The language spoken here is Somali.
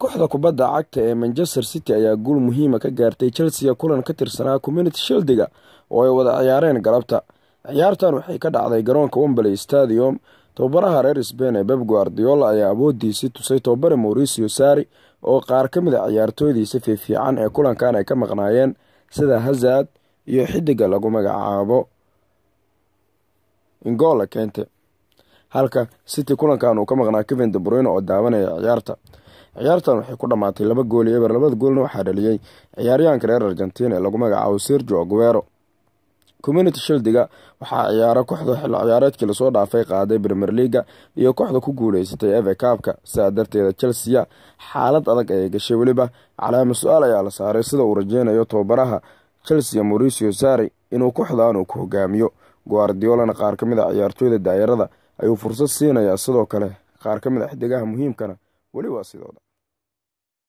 kooxda kubadda cagta ee manchester city ayaa guul muhiima ka gaartay chelsea kulan ka tirsanaa community shildiga oo ay wada ciyaareen galabta ciyaartan waxay ka dhacday garoonka wembley stadium tobabaraha reer sbain ee beb guardiola ayaa awoodiisii tusay tobabare mauricio sari oo qaar ka mid a ciyaartooydiisa fiifiican ee kulankan ay ka maqnaayeen sida hazard iyo xidiga lagu magacaabo ingola kente halka city kulankan uu ka maqnaa kevin debrune oo daawanaya ciyaarta ciyaartan waxay ku dhammaatay laba gool iyo eber labada goolna waxaa dhaliyey ciyaaryahanka reer argentina ee lagu magacaabo sergio aguero community shildiga waxaa ciyaaro kooxda xilli ciyaareedkii lasoo dhaafay qaaday premier leaga iyo kooxda ku guuleysatay eve kaabka sidaa darteeda chelsea xaalad adag ayay gashay weliba calaama su-aal ayaa la saaray sida uu rajeynayo tobabaraha chelsea mauricio sari inuu kooxdan uu ku hogaamiyo guardiolana qaar ka mid a ciyaartooyda daayarada ayuu fursad siinayaa sidoo kale qaar ka mid a xidigaha muhiimkana weli waa sidooda